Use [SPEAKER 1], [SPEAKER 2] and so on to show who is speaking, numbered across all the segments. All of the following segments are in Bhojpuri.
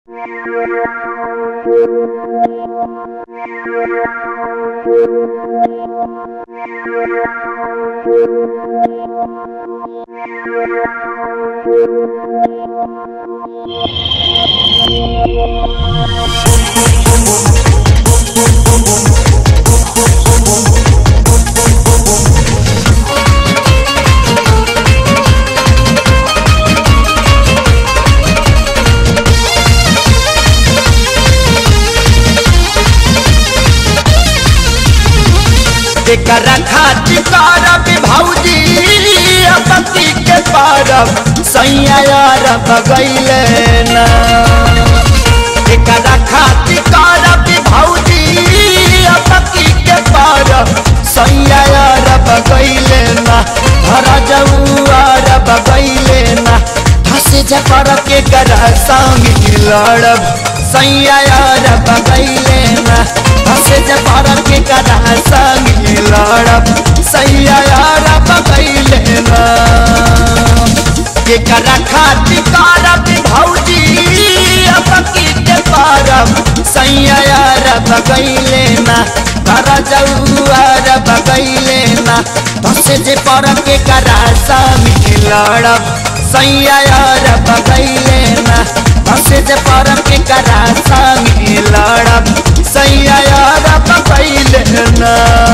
[SPEAKER 1] एकरा खातिर करब भौजी पति के परब सैया अरब गैले ना एकरा खातिर करब भौजी पति के परब सैया अरब गैले ना धर जाऊ अरब गैले ना हंस जपर के कर संग लड़ब सैया अरब गैले ना हंस जपर के कर संग लड़ब सैया अरब गैले ना एकरा खातिर करब भौजी पति के परब सैया अरब गैले ना कर जाऊ अरब गैले ना हंस जे पर के कर संग लड़ब सैया अरब गैले ना हंस जे पर के कर संग लड़ब सैया अरब गैले ना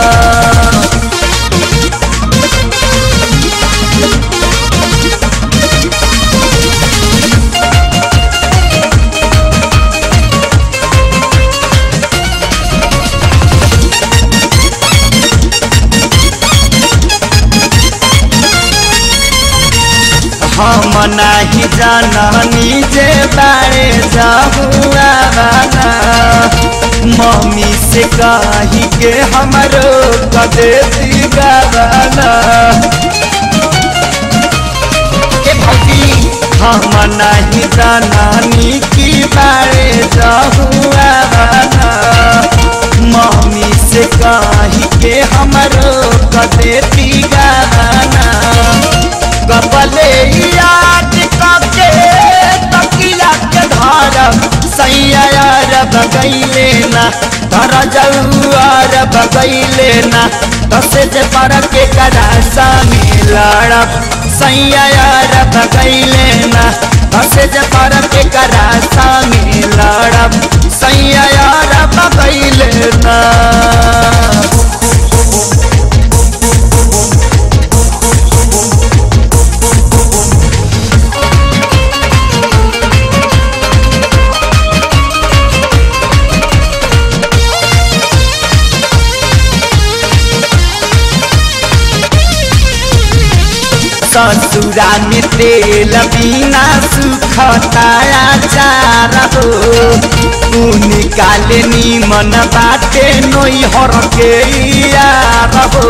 [SPEAKER 1] हम नाही जाननी जे बारे जाहुआ बाना मम्मी से कही के हमरो कदेती गावाना ए भौजी हम नहीं जाननी की बारे जाहुआ बाना मम्मी से कही के हमरो कदेती गावाना कपले याद कके तकिया के धरब सैया अरब गैले ना धर जाऊ अरब गैले ना दसे जे पर के करा सामी लड़ब सैया अरब गैले ना दसे जे पर के करा सामी लड़ब सैया अरब गैले ना ससुरा में तेल बिना सुखताया चार हो निकाले नीमन बाटे नोई हर के यार हो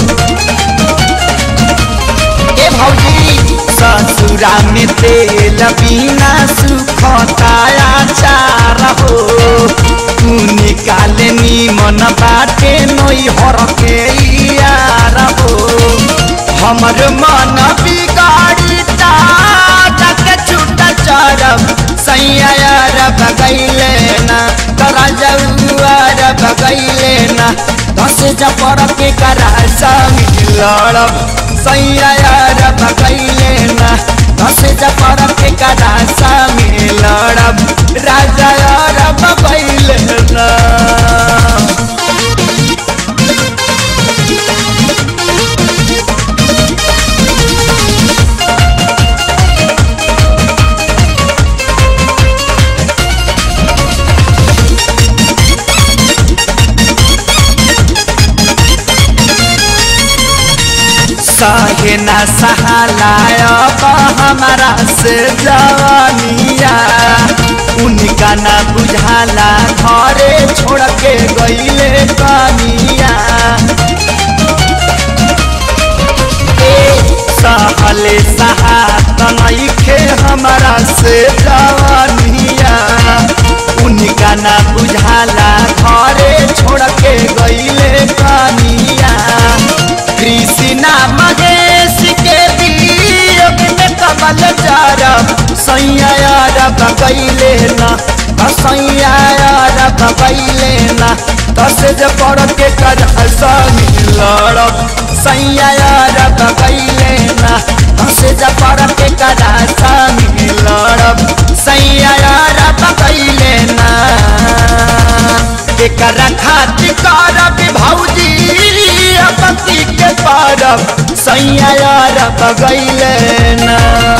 [SPEAKER 1] ए भौजी ससुरा में तेल बिना सुखताया चार हो निकाले नीमन बाटे नोई हर के यार हो हमर मन बिगाड़ी तक छूट चरब सैया अरब गैले ना तरा जाऊ अरब गैले ना दस जपर के करा संग लड़ब सैया अरब गैले ना दस जपर के करा संग लड़ब राजा अरब गैले ना सहे न सहालाय हमारा से जवानिया उनका न बुझाला घरे छोड़ के गईले कनिया सहले सहात नइखे हमारा से जवानिया उनका न बुझाला घरे छोड़ के गईले कनिया कृष्णा महेश के वियोग में कमल चारब सैया अरब गईले ना संग लड़ब सैया रब गईले ना हंसे जपर के करा संग लड़ब सैया रब गईले ना एकरा खातिर करब भौजी अपती के परब सैया रब गईले ना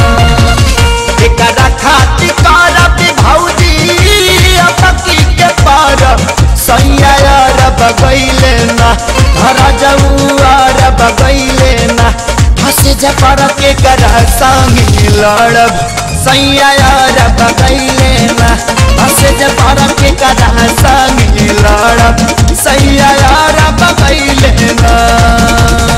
[SPEAKER 1] एकरा खातिर करब भौजी अपती के परब सैया रब गईले ना घर जऊआ रब गईले ना हंस जपर के करा संग लड़ब सैया रब गईले ना हंस जपर के करा संग लड़ब सैया रब गईले ना